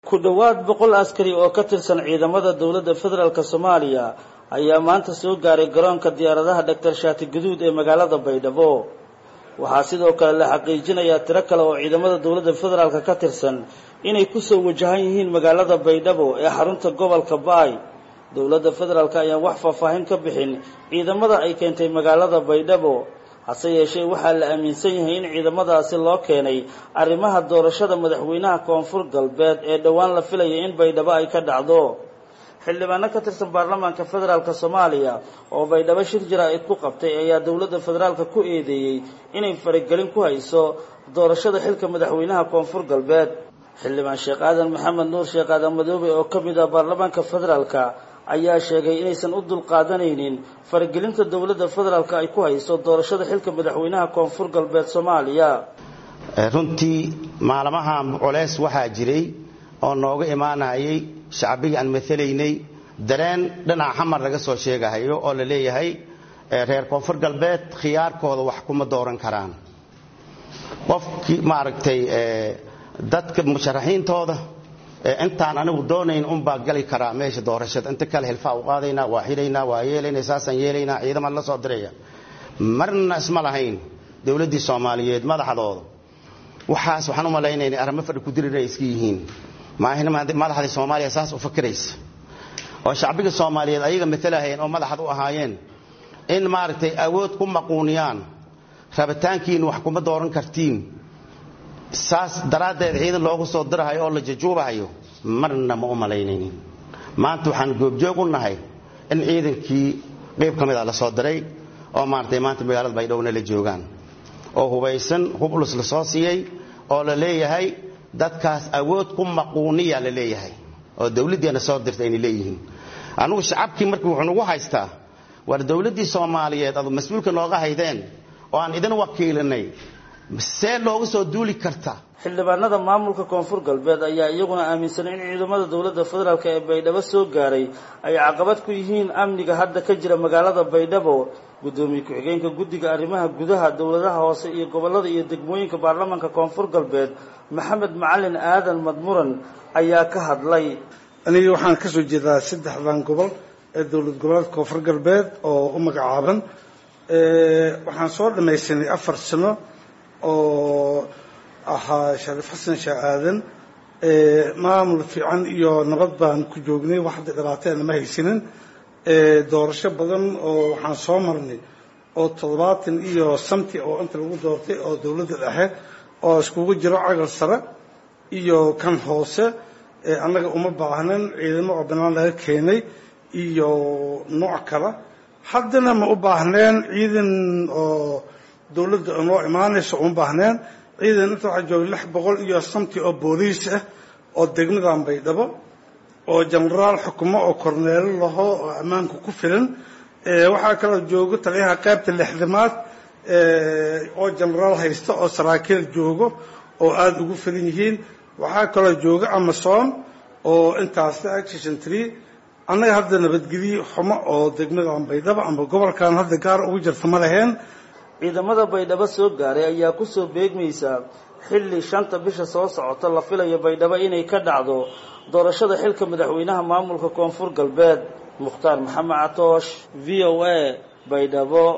ku dhowaad boqol askari oo ka tirsan ciidamada dowladda federaalk soomaaliya ayaa maanta soo gaaray garoonka diyaaradaha dhaktar shaati gaduud ee magaalada baydhabo waxaa sidoo kale la xaqiijinayaa tiro kale oo ciidamada dowladda federaalk ka tirsan inay kusoo wajahan yihiin magaalada baydhabo ee xarunta gobolka baay dowladda federaalk ayaan wax faahfaahin ka bixin ciidamada ay keentay magaalada baydhabo hase yeeshee waxaa la aaminsan yahay in ciidamadaasi loo keenay arrimaha doorashada madaxweynaha koonfur galbeed ee dhowaan la filaya in baydhabo ay ka dhacdo xildhibaano ka tirsan baarlamaanka federaalk soomaaliya oo baydhabo shir jaraa'id ku qabtay ayaa dowladda federaalka ku eedeeyey inay faragelin ku hayso doorashada xilka madaxweynaha koonfur galbeed xildhibaan sheekh aadan maxamed nuur sheekh aadan madoobe oo ka mid ah baarlamaanka federaalka ayaa sheegay inaysan u dulqaadanaynin faragelinta dowladda federaalk ay ku hayso doorashada xilka madaxweynaha koonfur galbeed soomaaliya runtii maalmaha culeys waxaa jiray oo nooga imaanayay shacbigii aan matalaynay dareen dhinaca xamar laga soo sheegahayo oo la leeyahay reer koonfur galbeed khiyaarkooda wax kuma dooran karaan qofkii maaragtay dadka musharaxiintooda intaan anigu doonayn unbaa gali karaa meesha doorashada inta kale hilfaa u qaadaynaa waa xidhaynaa waa yeelaynaa saasaan yeelaynaa ciidamaan la soo diraya marna isma lahayn dowladdii soomaaliyeed madaxdooda waxaas waxaan u malaynaynay arrimo fadhi ku dirir ay iska yihiin maahin madaxdii soomaaliya saas u fakiraysa oo shacbiga soomaaliyeed ayaga matalahayeen oo madaxad u ahaayeen in maaragtay awood ku maquuniyaan rabitaankiin wax kuma dooran kartiin saas daraaddeed ciidan loogu soo dirahayo oo la jajuubahayo marna ma u malaynaynin maanta waxaan goobjoog u nahay in ciidankii qayb ka mida la soo diray oo maaragtay maanta magaalada baydhowna la joogaan oo hubaysan hublus la soo siiyey oo la leeyahay dadkaas awood ku maquuniya la leeyahay oo dawladdiina soo dirta ayna leeyihiin anugu shacabkii markii wuxuu nagu haystaa war dawladdii soomaaliyeed adu mas-uulka nooga haydeen oo aan idin wakiilinay see looga soo duuli karta xildhibaanada maamulka koonfur galbeed ayaa iyaguna aaminsanay in ciidamada dowladda federaalk ee baydhabo soo gaaray ay caqabad ku yihiin amniga hadda ka jira magaalada baydhabo guddoomiye ku-xigeenka guddiga arrimaha gudaha dowladaha hoose iyo gobollada iyo degmooyinka baarlamaanka koonfur galbeed maxamed macalin aadan madmuran ayaa ka hadlay aniga waxaan ka soo jeedaa saddexdan gobol ee dowlad goboleedka koonfur galbeed oo u magacaaban waxaan soo dhamaysanay afar sano oo ahaa shariif xasan sheeh aadan maamul fiican iyo nabad baan ku joognay wax hadda dhibaateena ma haysanin doorasho badan oo waxaan soo marnay oo toddobaatan iyo samti oo inta lagu doortay oo dowladda dhexe oo iskugu jiro cagal sare iyo kan hoose annaga uma baahnan ciidamo oo banaan laga keenay iyo nooc kale haddana ma u baahneen ciidan oo dowladda noo imaanayso uma baahneen ciidan inta waxaa jooga lix boqol iyo samti oo booliis ah oo degmadan baydhabo oo jenaraal xukumo oo korneelo laho oo ammaanka ku filan waxaa kaloo joogo taliyaha qaybta lixdamaad oo jenaraal haysta oo saraakiil joogo oo aada ugu filan yihiin waxaa kaloo jooga amasom oo intaas la-eg shishantri annaga hadda nabadgelye xumo oo degmadan baydhabo ama gobolkan hadda gaar ugu jirta ma laheen ciidamada baydhabo soo gaaray ayaa kusoo beegmaysa xilli shanta bisha soo socota la filayo baydhabo inay ka dhacdo doorashada xilka madaxweynaha maamulka koonfur galbeed mukhtaar maxamed catoosh v o a baydhabo